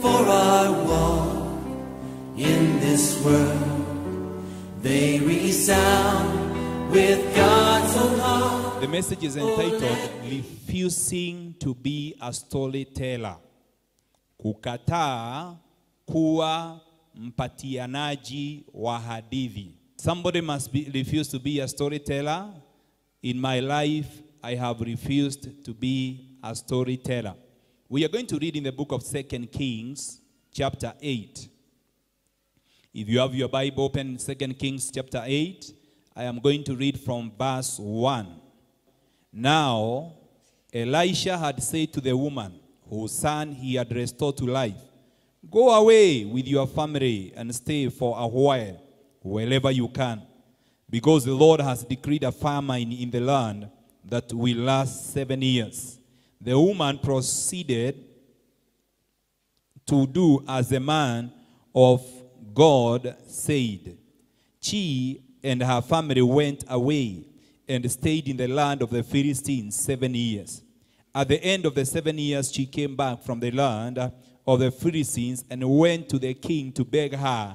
for our walk in this world. They resound with God's own heart. The message is entitled Refusing to be a Storyteller. Kukataa kuwa mpatianaji wa hadithi. Somebody must be, refuse to be a storyteller. In my life, I have refused to be a storyteller. We are going to read in the book of Second Kings, chapter 8. If you have your Bible open, 2 Kings chapter 8, I am going to read from verse 1. Now, Elisha had said to the woman whose son he had restored to life, Go away with your family and stay for a while, wherever you can, because the Lord has decreed a famine in the land that will last seven years. The woman proceeded to do as the man of God said. She and her family went away and stayed in the land of the Philistines seven years. At the end of the seven years, she came back from the land of the Philistines and went to the king to beg her,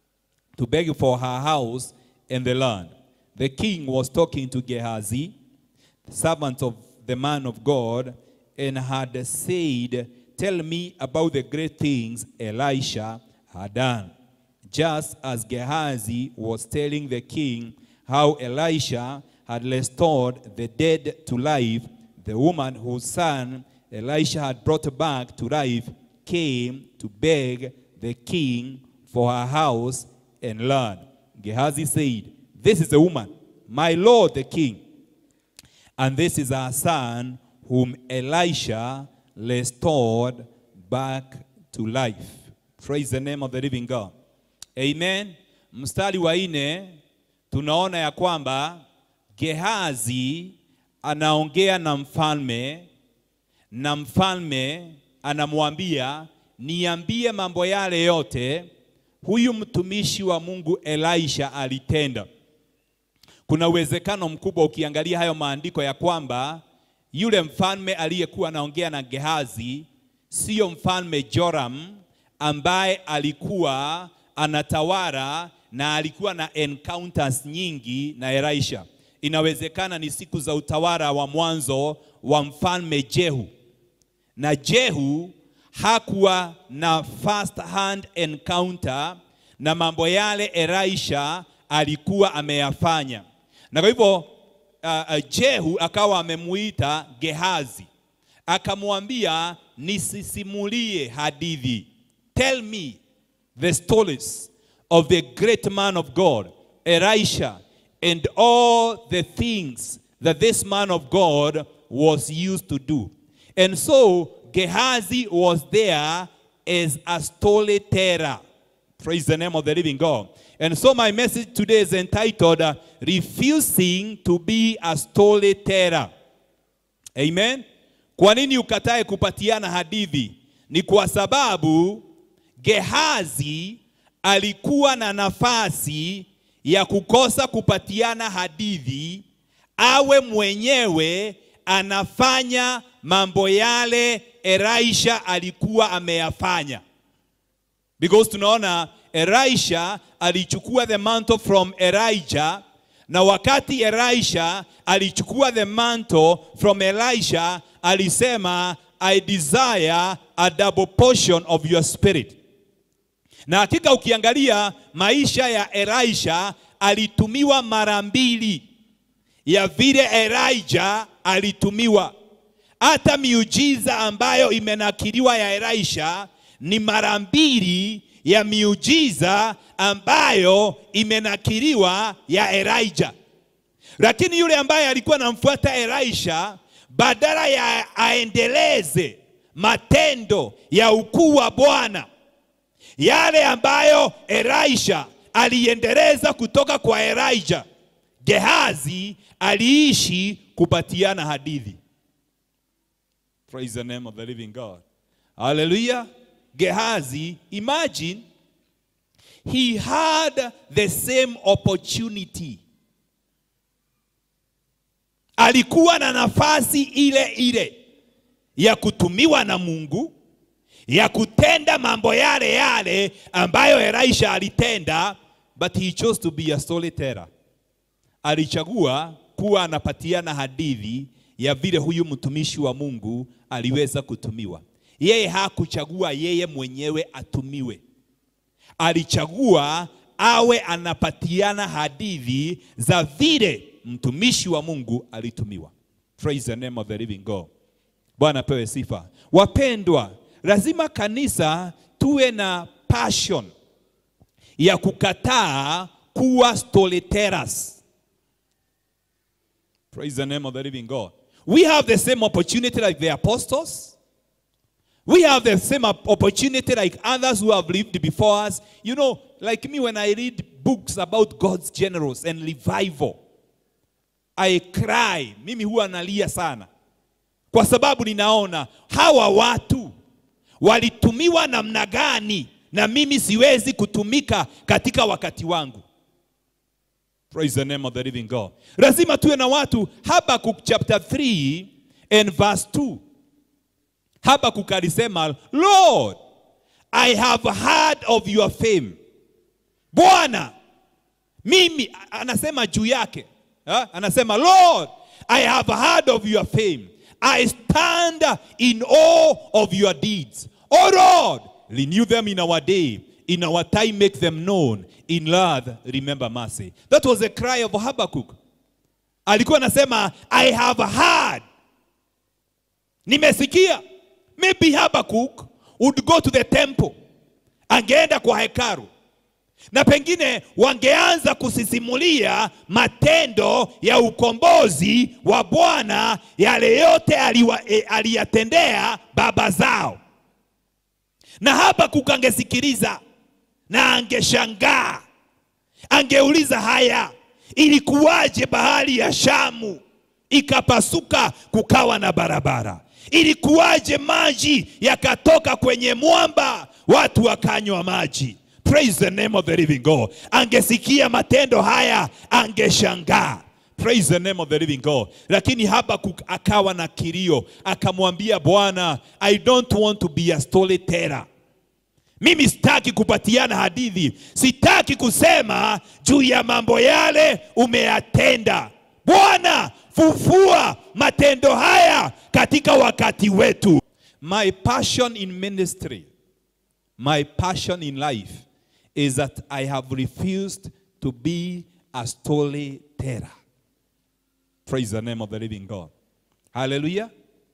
to beg for her house and the land. The king was talking to Gehazi, the servant of the man of God, and had said, Tell me about the great things Elisha had done. Just as Gehazi was telling the king how Elisha had restored the dead to life, the woman whose son Elisha had brought back to life came to beg the king for her house and land. Gehazi said, This is the woman, my lord the king, and this is our son whom Elisha restored back to life. Praise the name of the living God. Amen. Mstari wa nne tunaona ya kwamba Gehazi anaongea na mfalme na mfalme anamwambia niambie mambo yale yote huyu mtumishi wa Mungu Elisha alitenda. Kuna uwezekano mkubwa ukiangalia hayo maandiko ya kwamba yule mfalme aliyekuwa anaongea na Gehazi siyo mfalme Joram ambaye alikuwa anatawala na alikuwa na encounters nyingi na Elisha. Inawezekana ni siku za utawala wa mwanzo wa mfalme Jehu, na Jehu hakuwa na first hand encounter na mambo yale Elisha alikuwa ameyafanya, na kwa hivyo uh, uh, Jehu akawa amemuita Gehazi akamwambia, nisisimulie hadithi, tell me the stories of the great man of God, Elisha, and all the things that this man of God was used to do. And so Gehazi was there as a storyteller. Praise the name of the living God. And so my message today is entitled uh, Refusing to be a Storyteller. Amen. Kwa nini ukatae kupatiana hadithi? Ni kwa sababu Gehazi alikuwa na nafasi ya kukosa kupatiana hadithi, awe mwenyewe anafanya mambo yale Elisha alikuwa ameyafanya. Because tunaona Elisha alichukua the mantle from Elijah, na wakati Elisha alichukua the mantle from Elisha, alisema I desire a double portion of your spirit. Na hakika ukiangalia maisha ya Elisha alitumiwa mara mbili ya vile Elijah alitumiwa. Hata miujiza ambayo imenakiliwa ya Elisha ni mara mbili ya miujiza ambayo imenakiliwa ya Elijah. Lakini yule ambaye alikuwa anamfuata Elisha, badala ya aendeleze matendo ya ukuu wa Bwana yale ambayo Elisha aliendeleza kutoka kwa Elijah, Gehazi aliishi kupatiana hadithi. Praise the name of the living God. Hallelujah. Gehazi, imagine he had the same opportunity. Alikuwa na nafasi ile ile ya kutumiwa na Mungu, ya kutenda mambo yale yale ambayo Elisha alitenda, but he chose to be a storyteller. Alichagua kuwa anapatiana hadithi ya vile huyu mtumishi wa Mungu aliweza kutumiwa. Yeye hakuchagua yeye mwenyewe atumiwe, alichagua awe anapatiana hadithi za vile mtumishi wa Mungu alitumiwa. Praise the name of the living God. Bwana pewe sifa. Wapendwa, lazima kanisa tuwe na passion ya kukataa kuwa storytellers. Praise the name of the living God. We have the same opportunity like the apostles. We have the same op- opportunity like others who have lived before us. You know, like me, when I read books about God's generals and revival, I cry. Mimi huwa nalia sana kwa sababu ninaona hawa watu walitumiwa namna gani, na mimi siwezi kutumika katika wakati wangu. Praise the name of the living God. Lazima tuwe na watu. Habakkuk chapter 3 and verse 2. Habakkuk alisema, Lord, I have heard of your fame. Bwana, mimi anasema juu yake ha? Anasema Lord, I have heard of your fame. I stand in awe of your deeds. Oh Lord, renew them in our day. In our time, make them known. In love, remember mercy. That was a cry of Habakkuk. Alikuwa anasema I have heard. Nimesikia. Maybe Habakkuk would go to the temple. Angeenda kwa hekalu na pengine wangeanza kusisimulia matendo ya ukombozi wa Bwana, yale yote aliwa, e, aliyatendea baba zao, na Habakuk angesikiliza na angeshangaa, angeuliza haya, ilikuwaje bahari ya Shamu ikapasuka kukawa na barabara? Ilikuwaje maji yakatoka kwenye mwamba watu wakanywa maji? Praise the name of the living God. Angesikia matendo haya angeshangaa. Praise the name of the living God. Lakini Habakuk akawa na kilio, akamwambia Bwana, I don't want to be a storyteller. Mimi sitaki kupatiana hadithi, sitaki kusema juu ya mambo yale umeyatenda. Bwana, fufua matendo haya katika wakati wetu. My passion in ministry, my passion in life is that I have refused to be a storyteller. Praise the name of the living God. Hallelujah.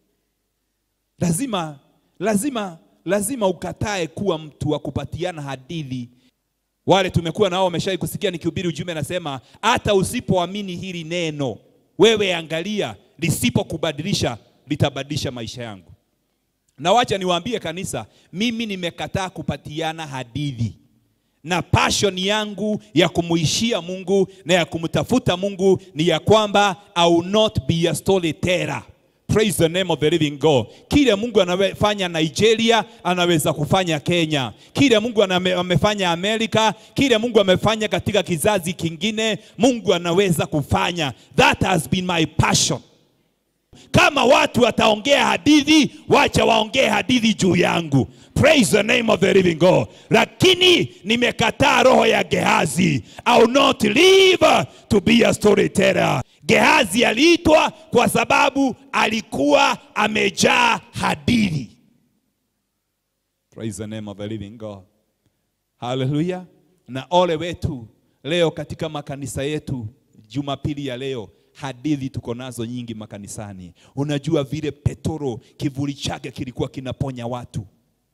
Lazima, lazima, lazima ukatae kuwa mtu wa kupatiana hadithi. Wale tumekuwa nao wameshai kusikia nikihubiri ujumbe, nasema hata usipoamini hili neno, wewe angalia, lisipokubadilisha litabadilisha maisha yangu. Na wacha niwaambie kanisa, mimi nimekataa kupatiana hadithi na passion yangu ya kumuishia Mungu na ya kumtafuta Mungu ni ya kwamba I will not be a storyteller. Praise the name of the living God. Kile Mungu anafanya Nigeria anaweza kufanya Kenya. Kile Mungu aname- amefanya Amerika, kile Mungu amefanya katika kizazi kingine, Mungu anaweza kufanya. That has been my passion. Kama watu wataongea hadithi, wacha waongee hadithi juu yangu. Praise the name of the living God. Lakini nimekataa roho ya Gehazi. I will not live to be a storyteller. Gehazi aliitwa kwa sababu alikuwa amejaa hadithi. Praise the name of the living God. Haleluya. Na ole wetu leo katika makanisa yetu, Jumapili ya leo, hadithi tuko nazo nyingi makanisani. Unajua vile Petro kivuli chake kilikuwa kinaponya watu.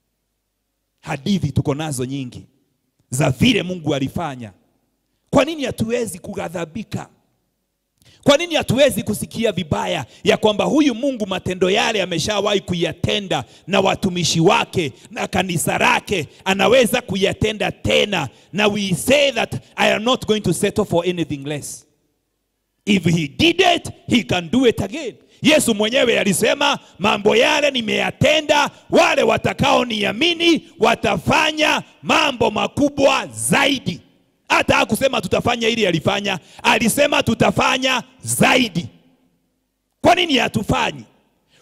Hadithi tuko nazo nyingi za vile Mungu alifanya. Kwa nini hatuwezi kughadhabika? Kwa nini hatuwezi kusikia vibaya ya kwamba huyu Mungu matendo yale ameshawahi kuyatenda na watumishi wake na kanisa lake, anaweza kuyatenda tena, na we say that I am not going to settle for anything less. If he did it, he can do it again. Yesu mwenyewe alisema mambo yale nimeyatenda, wale watakaoniamini watafanya mambo makubwa zaidi. Hata hakusema tutafanya ili alifanya, alisema tutafanya zaidi. Kwa nini hatufanyi?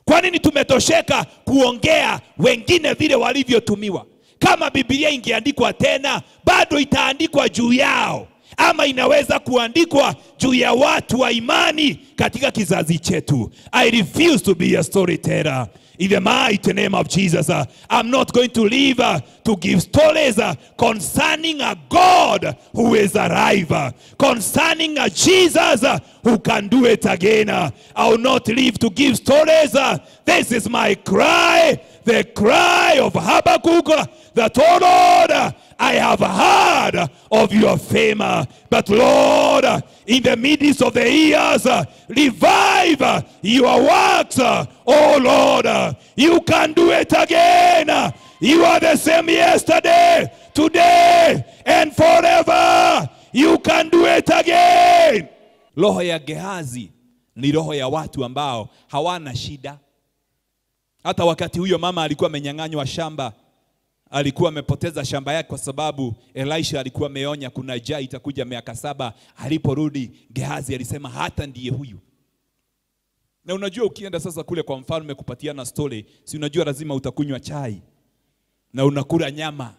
Kwa nini tumetosheka kuongea wengine vile walivyotumiwa? Kama Biblia ingeandikwa tena, bado itaandikwa juu yao, ama inaweza kuandikwa juu ya watu wa imani katika kizazi chetu. I refuse to be a storyteller. In the mighty name of Jesus, uh, I'm not going to live uh, to give stories uh, concerning a God who is alive, uh, concerning a Jesus uh, who can do it again. uh. I will not live to give stories. uh. This is my cry, the cry of Habakkuk, uh, that, oh Lord, uh, I have heard of your fame, uh, but Lord, uh, in the midst of the years, uh, revive uh, your works. uh, Oh Lord, uh, you can do it again. uh, You are the same yesterday, today, and forever. You can do it again. Roho ya Gehazi ni roho ya watu ambao hawana shida. Hata wakati huyo mama alikuwa amenyang'anywa shamba, alikuwa amepoteza shamba yake kwa sababu Elisha alikuwa ameonya kuna njaa itakuja miaka saba. Aliporudi Gehazi alisema hata ndiye huyu. Na unajua ukienda sasa kule kwa mfalme kupatiana story, si unajua lazima utakunywa chai na unakula nyama.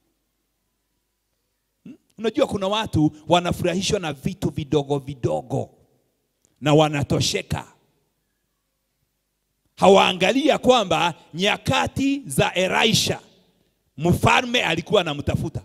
Hmm? Unajua kuna watu wanafurahishwa na vitu vidogo vidogo na wanatosheka. Hawaangalia kwamba nyakati za Elisha mfalme alikuwa anamtafuta,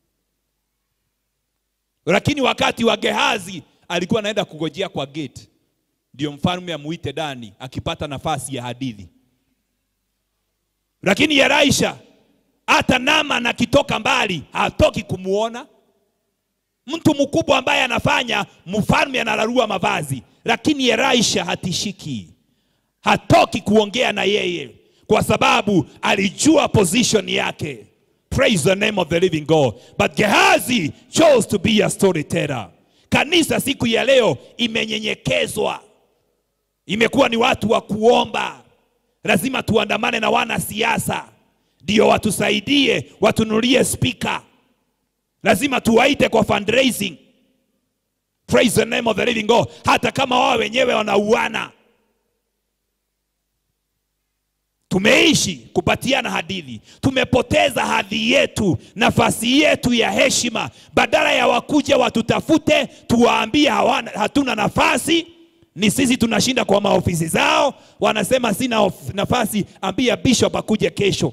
lakini wakati wa Gehazi alikuwa anaenda kugojea kwa gate ndio mfalme amuite ndani akipata nafasi ya hadithi. Lakini Elisha hata Naaman akitoka mbali hatoki kumuona. Mtu mkubwa ambaye anafanya mfalme analarua mavazi, lakini Elisha hatishiki, hatoki kuongea na yeye kwa sababu alijua position yake. Praise the name of the living God. But Gehazi chose to be a storyteller. Kanisa siku ya leo imenyenyekezwa imekuwa ni watu wa kuomba. Lazima tuandamane na wanasiasa ndio watusaidie, watunulie spika. Lazima tuwaite kwa fundraising. Praise the name of the living God, hata kama wao wenyewe wanauana. Tumeishi kupatiana hadithi, tumepoteza hadhi yetu, nafasi yetu ya heshima. Badala ya wakuja watutafute, tuwaambie hawana, hatuna nafasi ni sisi tunashinda kwa maofisi zao, wanasema sina of- nafasi, ambia bishop akuje kesho.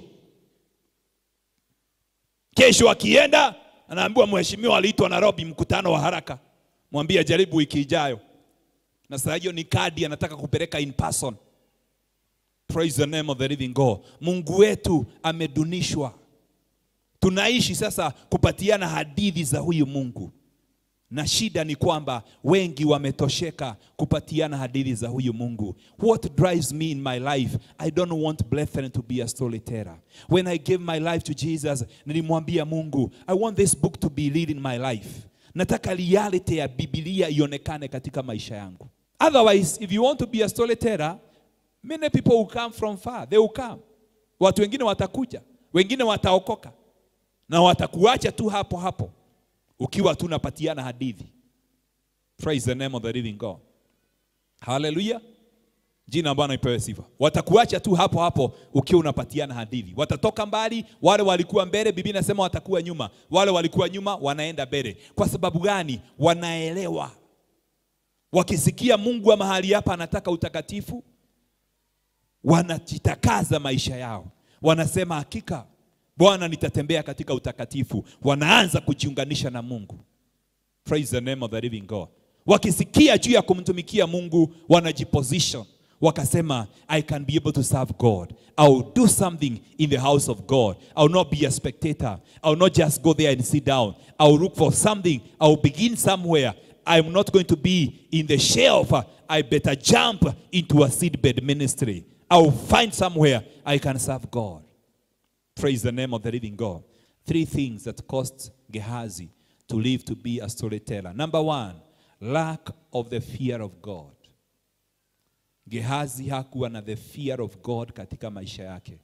Kesho akienda anaambiwa mheshimiwa aliitwa Nairobi, mkutano wa haraka, mwambie jaribu wiki ijayo. Na saa hiyo ni kadi anataka kupeleka in person. Praise the name of the living God. Mungu wetu amedunishwa. Tunaishi sasa kupatiana hadithi za huyu Mungu na shida ni kwamba wengi wametosheka kupatiana hadithi za huyu Mungu. What drives me in my life, I don't want brethren to be a storyteller. When I gave my life to Jesus, nilimwambia Mungu, I want this book to be read in my life. Nataka reality ya Biblia ionekane katika maisha yangu. Otherwise, if you want to be a storyteller, many people will come from far. They will come. Watu wengine watakuja, wengine wataokoka na watakuacha tu hapo hapo ukiwa tu unapatiana hadithi. Praise the name of the living God. Hallelujah. Jina la Bwana ipewe sifa. Watakuacha tu hapo hapo ukiwa unapatiana hadithi. Watatoka mbali, wale walikuwa mbele, Biblia inasema watakuwa nyuma. Wale walikuwa nyuma wanaenda mbele. Kwa sababu gani? Wanaelewa. Wakisikia Mungu wa mahali hapa anataka utakatifu, wanajitakaza maisha yao. Wanasema hakika Bwana, nitatembea katika utakatifu. Wanaanza kujiunganisha na Mungu. Praise the name of the living God. Wakisikia juu ya kumtumikia Mungu, wanajiposition wakasema, I can be able to serve God. I will do something in the house of God. I will not be a spectator. I will not just go there and sit down. I will look for something. I will begin somewhere. I'm not going to be in the shelf. I better jump into a seedbed ministry. I will find somewhere I can serve God. Praise the name of the living God. Three things that caused Gehazi to live to be a storyteller. Number one, lack of the fear of God. Gehazi hakuwa na the fear of God katika maisha yake.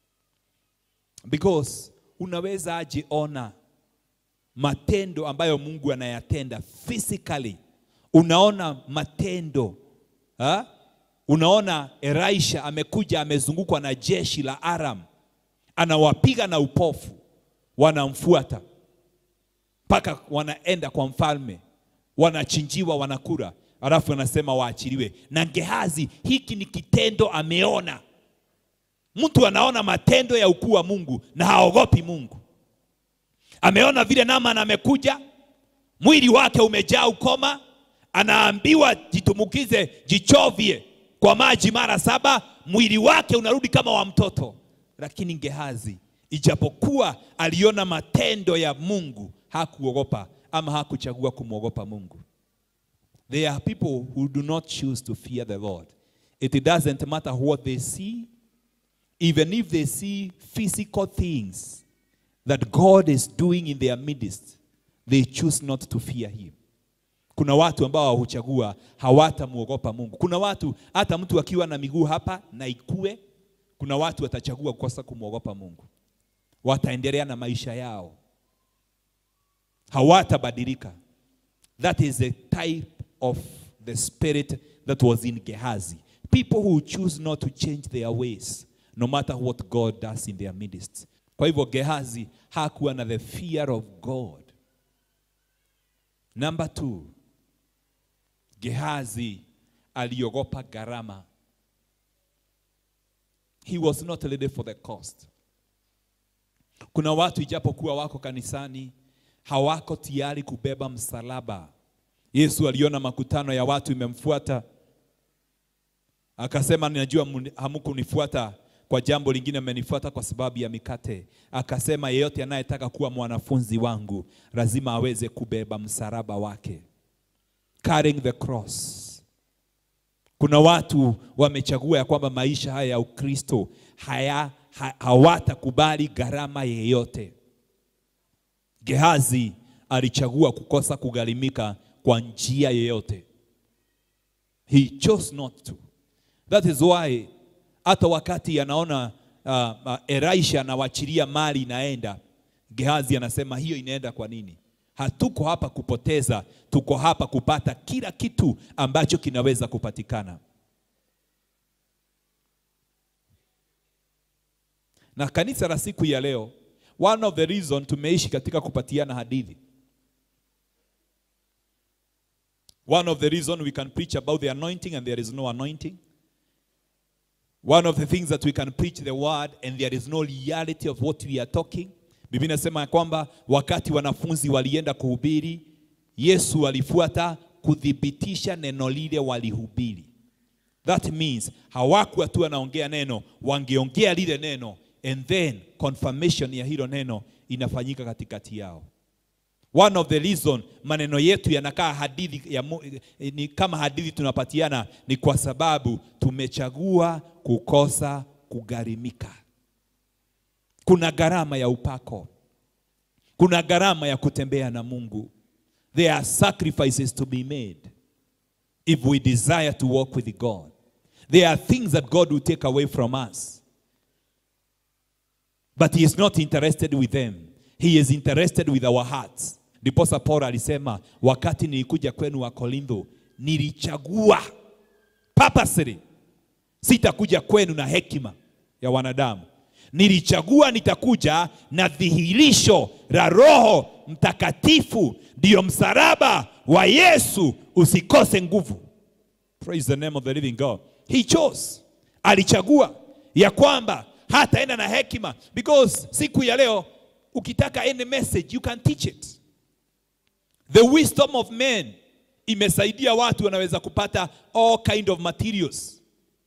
Because unaweza aje ona matendo ambayo Mungu anayatenda physically. Unaona matendo ha? Unaona Elisha amekuja amezungukwa na jeshi la Aram, anawapiga na upofu, wanamfuata mpaka wanaenda kwa mfalme, wanachinjiwa, wanakula, alafu anasema waachiliwe. Na Gehazi, hiki ni kitendo ameona. Mtu anaona matendo ya ukuu wa Mungu na haogopi Mungu. Ameona vile Naaman amekuja, mwili wake umejaa ukoma, anaambiwa jitumukize, jichovye kwa maji mara saba, mwili wake unarudi kama wa mtoto. Lakini Gehazi, ijapokuwa aliona matendo ya Mungu, hakuogopa ama hakuchagua kumwogopa Mungu. There are people who do not choose to fear the Lord. It doesn't matter what they see, even if they see physical things that God is doing in their midst, they choose not to fear him. Kuna watu ambao huchagua hawatamwogopa Mungu. Kuna watu hata mtu akiwa na miguu hapa na ikue, kuna watu watachagua kukosa kumwogopa Mungu, wataendelea na maisha yao, hawatabadilika. That is the type of the spirit that was in Gehazi. People who choose not to change their ways, no matter what God does in their midst. Kwa hivyo Gehazi hakuwa na the fear of God. Number two, Gehazi aliogopa gharama. He was not ready for the cost. Kuna watu ijapokuwa wako kanisani hawako tayari kubeba msalaba. Yesu aliona makutano ya watu imemfuata, akasema, ninajua hamkunifuata kwa jambo lingine, mmenifuata kwa sababu ya mikate. Akasema, yeyote anayetaka kuwa mwanafunzi wangu lazima aweze kubeba msalaba wake, carrying the cross. Kuna watu wamechagua ya kwamba maisha haya ya Ukristo haya ha, hawatakubali gharama yeyote. Gehazi alichagua kukosa kugharimika kwa njia yeyote. He chose not to. That is why hata wakati anaona uh, uh, Elisha anawachilia mali inaenda, Gehazi anasema hiyo inaenda kwa nini? Hatuko hapa kupoteza, tuko hapa kupata kila kitu ambacho kinaweza kupatikana. Na kanisa la siku ya leo, one of the reason tumeishi katika kupatiana hadithi. One of the reason we can preach about the anointing and there is no anointing. One of the things that we can preach the word and there is no reality of what we are talking. Biblia inasema ya kwamba wakati wanafunzi walienda kuhubiri, Yesu alifuata kuthibitisha neno lile walihubiri. That means hawakuwa tu wanaongea neno, wangeongea lile neno and then confirmation ya hilo neno inafanyika katikati yao. One of the reason maneno yetu yanakaa hadithi ya, ni kama hadithi tunapatiana ni kwa sababu tumechagua kukosa kugharimika. Kuna gharama ya upako, kuna gharama ya kutembea na Mungu. There are sacrifices to be made if we desire to walk with God. There are things that God will take away from us, but He is not interested with them. He is interested with our hearts. Ndiposa Paulo alisema wakati nilikuja kwenu wa Korintho, nilichagua purposely, sitakuja kwenu na hekima ya wanadamu. Nilichagua nitakuja na dhihirisho la Roho Mtakatifu, ndiyo msalaba wa Yesu usikose nguvu. Praise the name of the living God. He chose, alichagua ya kwamba hataenda na hekima, because siku ya leo ukitaka any message you can teach it. The wisdom of men imesaidia watu wanaweza kupata all kind of materials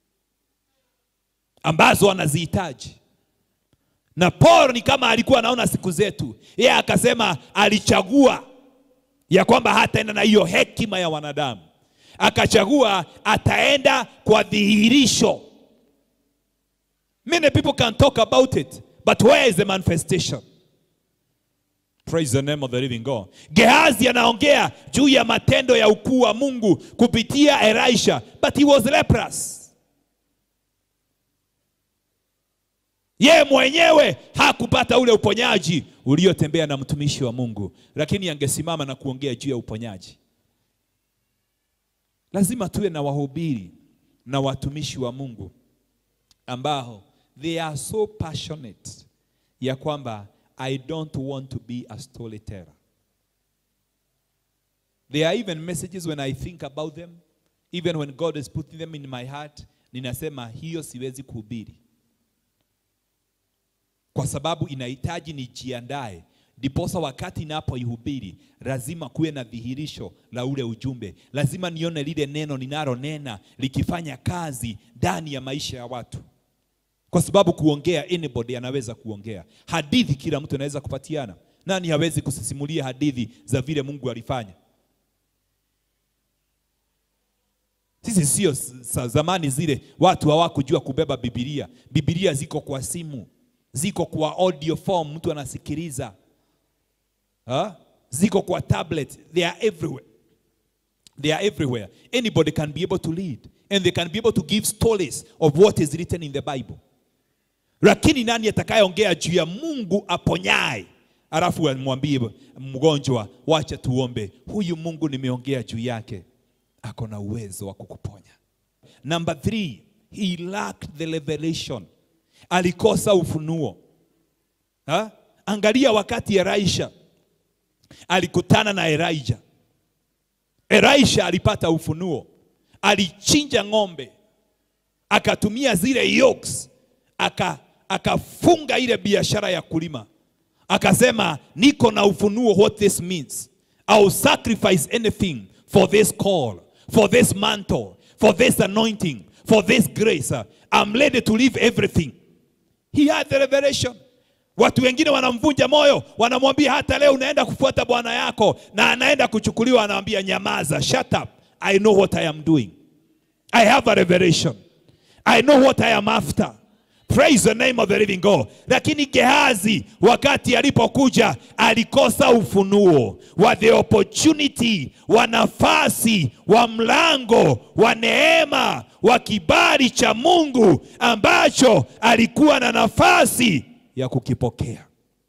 ambazo wanazihitaji. Na Paul ni kama alikuwa anaona siku zetu, yeye akasema alichagua ya kwamba hataenda na hiyo hekima ya wanadamu, akachagua ataenda kwa dhihirisho. Many people can talk about it, but where is the manifestation? Praise the name of the living God. Gehazi anaongea juu ya matendo ya ukuu wa Mungu kupitia Elisha, but he was leprous. Ye mwenyewe hakupata ule uponyaji uliotembea na mtumishi wa Mungu, lakini angesimama na kuongea juu ya uponyaji. Lazima tuwe na wahubiri na watumishi wa Mungu ambao they are so passionate ya kwamba I don't want to be a storyteller. There are even messages when I think about them, even when God is putting them in my heart, ninasema hiyo siwezi kuhubiri, kwa sababu inahitaji nijiandae, ndiposa wakati inapoihubiri lazima kuwe na dhihirisho la ule ujumbe, lazima nione lile neno ninalonena likifanya kazi ndani ya maisha ya watu kwa sababu kuongea anybody anaweza kuongea hadithi kila mtu anaweza kupatiana nani hawezi kusisimulia hadithi za vile mungu alifanya sisi sio sa zamani zile watu hawakujua kubeba bibilia bibilia ziko kwa simu ziko kwa audio form mtu anasikiliza ha? ziko kwa tablet they are everywhere they are everywhere anybody can be able to lead and they can be able to give stories of what is written in the bible lakini nani atakayeongea juu ya mungu aponyaye alafu amwambie mgonjwa wacha tuombe huyu mungu nimeongea juu yake ako na uwezo wa kukuponya number three he lacked the revelation alikosa ufunuo ha? angalia wakati elisha alikutana na elijah elisha alipata ufunuo alichinja ng'ombe akatumia zile yokes aka akafunga ile biashara ya kulima akasema niko na ufunuo what this means I'll sacrifice anything for this call for this mantle for this anointing for this grace I'm ready to leave everything he had the revelation watu wengine wanamvunja moyo wanamwambia hata leo unaenda kufuata bwana yako na anaenda kuchukuliwa anamwambia nyamaza shut up I know what I am doing I have a revelation I know what I am after Praise the name of the living God. Lakini Gehazi wakati alipokuja alikosa ufunuo wa the opportunity, wa nafasi, wa mlango, wa neema, wa kibali cha Mungu ambacho alikuwa na nafasi ya kukipokea.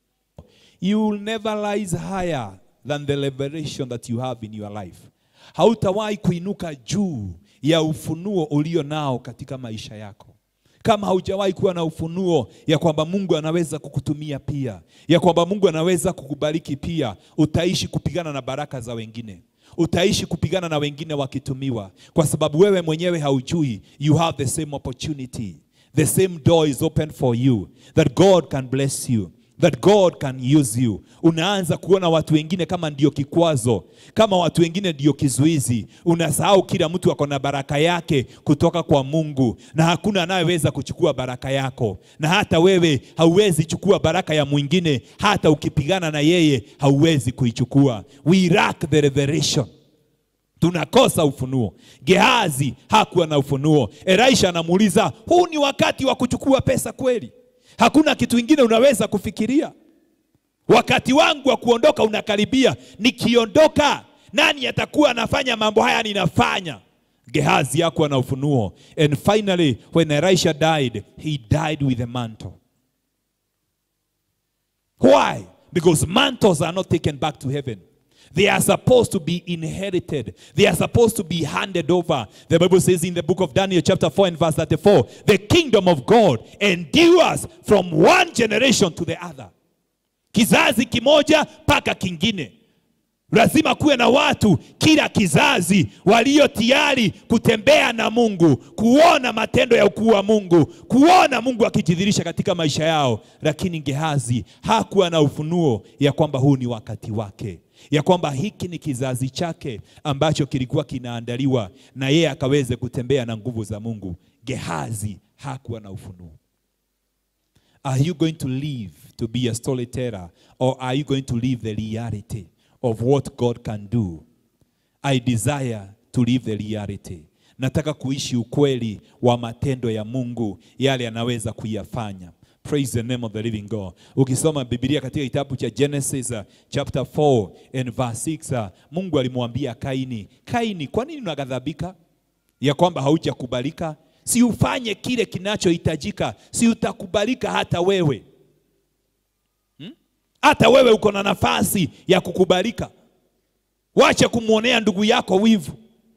You will never rise higher than the revelation that you have in your life. Hautawahi kuinuka juu ya ufunuo ulio nao katika maisha yako kama haujawahi kuwa na ufunuo ya kwamba Mungu anaweza kukutumia pia, ya kwamba Mungu anaweza kukubariki pia, utaishi kupigana na baraka za wengine, utaishi kupigana na wengine wakitumiwa, kwa sababu wewe mwenyewe haujui. You have the same opportunity, the same door is open for you, that God can bless you that God can use you. Unaanza kuona watu wengine kama ndio kikwazo, kama watu wengine ndio kizuizi. Unasahau kila mtu ako na baraka yake kutoka kwa Mungu, na hakuna anayeweza kuchukua baraka yako, na hata wewe hauwezi chukua baraka ya mwingine. Hata ukipigana na yeye hauwezi kuichukua. We lack the revelation tunakosa ufunuo. Gehazi hakuwa na ufunuo. Elisha anamuuliza, huu ni wakati wa kuchukua pesa kweli? Hakuna kitu kingine unaweza kufikiria. Wakati wangu wa kuondoka unakaribia. Nikiondoka, nani atakuwa anafanya mambo haya ninafanya? Gehazi hakuwa na ufunuo. And finally when Elisha died, he died with a mantle. Why? Because mantles are not taken back to heaven. They are supposed to be inherited. They are supposed to be handed over. The Bible says in the book of Daniel, chapter 4 and verse 34, the kingdom of God endures from one generation to the other. Kizazi kimoja mpaka kingine. Lazima kuwe na watu kila kizazi walio tayari kutembea na Mungu, kuona matendo ya ukuu wa Mungu, kuona Mungu akijidhihirisha katika maisha yao. Lakini Gehazi hakuwa na ufunuo ya kwamba huu ni wakati wake, ya kwamba hiki ni kizazi chake ambacho kilikuwa kinaandaliwa na yeye akaweze kutembea na nguvu za Mungu. Gehazi hakuwa na ufunuo. Are you going to live to be a storyteller or are you going to live the reality of what God can do? I desire to live the reality. Nataka kuishi ukweli wa matendo ya Mungu yale anaweza kuyafanya. Praise the name of the living God. Ukisoma Biblia katika kitabu cha Genesis uh, chapter 4 and verse 6 uh, Mungu alimwambia Kaini, Kaini, kwa nini unaghadhabika ya kwamba haujakubalika? Si ufanye kile kinachohitajika, si utakubalika hata wewe hmm? Hata wewe uko na nafasi ya kukubalika. Wache kumwonea ndugu yako wivu.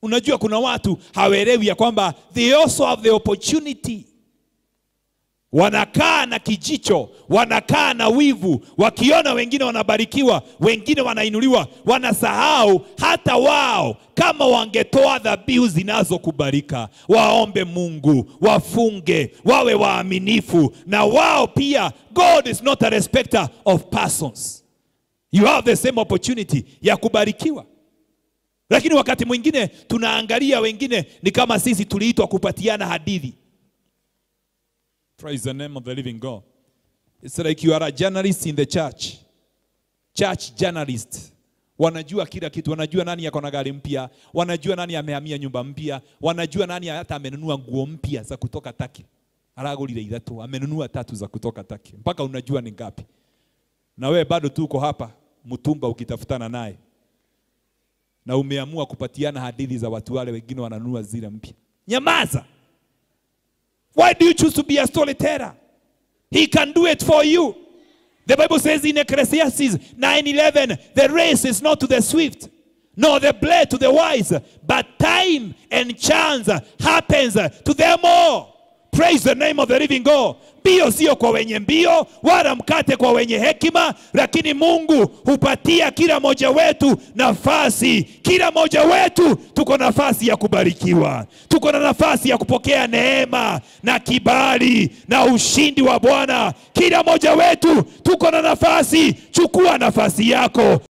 Unajua kuna watu hawaelewi ya kwamba they also have the opportunity wanakaa na kijicho, wanakaa na wivu, wakiona wengine wanabarikiwa, wengine wanainuliwa, wanasahau hata wao kama wangetoa dhabihu zinazokubalika, waombe Mungu, wafunge, wawe waaminifu, na wao pia. God is not a respecter of persons. You have the same opportunity ya kubarikiwa. Lakini wakati mwingine tunaangalia wengine ni kama sisi tuliitwa kupatiana hadithi. Praise the name of the living God. It's like you are a journalist in the church. Church journalist. Wanajua kila kitu, wanajua nani yako na gari mpya, wanajua nani amehamia nyumba mpya, wanajua nani hata amenunua nguo mpya za kutoka Taki. Aragulile ithatu, amenunua tatu za kutoka Taki. Mpaka unajua ni ngapi. Na wewe bado tu uko hapa mtumba ukitafutana naye. Na umeamua kupatiana hadithi za watu wale wengine wananunua zile mpya. Nyamaza. Why do you choose to be a storyteller? He can do it for you. The Bible says in Ecclesiastes 9:11, the race is not to the swift, nor the blade to the wise, but time and chance happens to them all. Praise the name of the living God. Mbio sio kwa wenye mbio, wala mkate kwa wenye hekima, lakini Mungu hupatia kila mmoja wetu nafasi. Kila mmoja wetu tuko nafasi ya kubarikiwa, tuko na nafasi ya kupokea neema na kibali na ushindi wa Bwana. Kila mmoja wetu tuko na nafasi. Chukua nafasi yako,